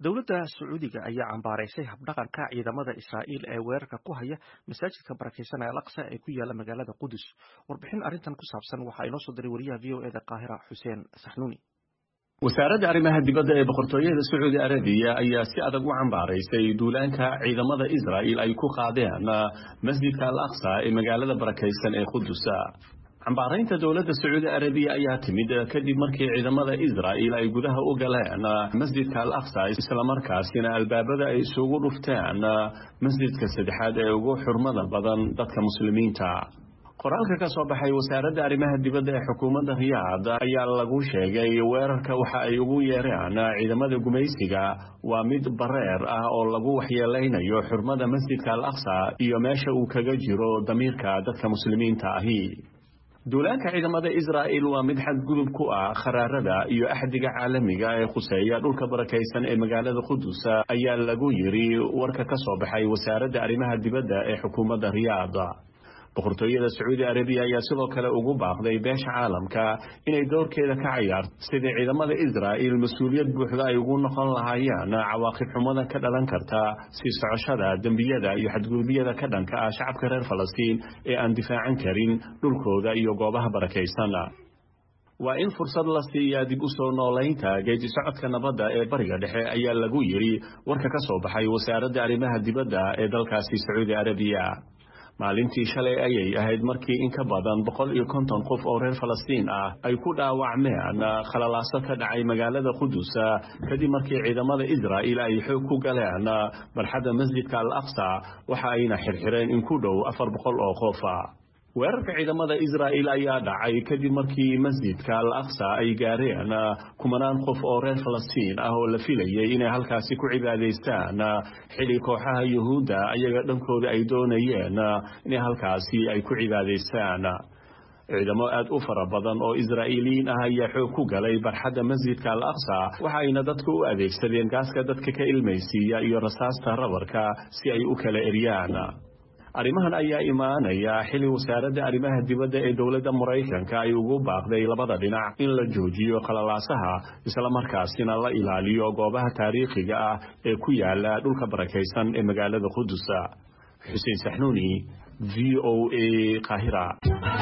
dowladda sacuudiga ayaa cambaaraysay habdhaqanka ciidamada israa'iil ee weerarka ku haya masaajidka barakeysan ee alaqsa ee ku yaala magaalada qudus warbixin arrintan ku saabsan waxaa inoo soo diray wariyaha v o eda qaahira xuseen saxnuuni wasaaradda arrimaha dibadda ee boqortooyada sacuudi arabiya ayaa si adag u cambaaraysay duulaanka ciidamada israa'il ay ku qaadeen masjidka al aqsa ee magaalada barakaysan ee qudusa cambaaraynta dowladda sacuudi arabiya ayaa timid kadib markii ciidamada israa'il ay gudaha u galeen masjidka al aqsa islamarkaasina albaabada ay isugu dhufteen masjidka saddexaad ee ugu xurmada badan dadka muslimiinta qoraalka ka soo baxay wasaaradda arrimaha dibadda ee xukuumadda riyaad ayaa lagu sheegay weerarka waxa ay ugu yeereen ciidamada gumaysiga waa mid bareer ah oo lagu waxyeelaynayo xurmada masjidka al aqsa iyo meesha uu kaga jiro damiirka dadka muslimiinta ahi duulaanka ciidamada israa'il waa mid xadgudub ku ah kharaarada iyo axdiga caalamiga ee khuseeya dhulka barakaysan ee magaalada qudus ayaa lagu yidhi warka ka soo baxay wasaaradda arrimaha dibadda ee xukuumadda riyaad boqortooyada sacuudi arabiya ayaa sidoo kale ugu baaqday beesha caalamka inay doorkeeda ka cayaarto sidii ciidamada israa'il mas-uuliyad buuxda ay ugu noqon lahaayeen cawaaqib xumada ka dhalan karta sii socoshada dembiyada iyo xadgudubyada ka dhanka ah shacabka reer falastiin ee aan difaacan karin dhulkooda iyo goobaha barakaysan waa in fursad la siiyaa dib u soo noolaynta geedi socodka nabadda ee bariga dhexe ayaa lagu yidhi warka ka soo baxay wasaaradda arrimaha dibadda ee dalkaasi sacuudi arabiya maalintii shalay ayay ahayd markii in ka badan boqol iyo konton qof oo reer falastiin ah ay ku dhaawacmeen khalalaaso ka dhacay magaalada qudus kadib markii ciidamada israa'il ay xoog ku galeen barxadda masjidka al aqsa waxa ayna xirxireen in ku dhow afar boqol oo qofa weerarka ciidamada israa'il ayaa dhacay kadib markii masjidka al aqsa ay gaareen kumanaan qof oo reer falastiin ah oo la filayay inay halkaasi ku cibaadaystaan xili kooxaha yuhuudda ayaga dhankooda ay doonayeen inay halkaasi ay ku cibaadaystaan ciidamo aad u fara badan oo israa'iiliyiin ah ayaa xoog ku galay barxadda masjidka al aqsa waxayna dadku u adeegsadeen gaaska dadka ka ilmaysiiya iyo rasaasta rabarka si ay u kala eryaan arrimahan ayaa imaanaya xili wasaaradda arrimaha dibadda ee dowladda maraykanka ay ugu baaqday labada dhinac in la joojiyo khalalaasaha islamarkaasina la ilaaliyo goobaha taariikhiga ah ee ku yaala dhulka barakaysan ee magaalada qudusa xuseen saxnuuni v o a qaahira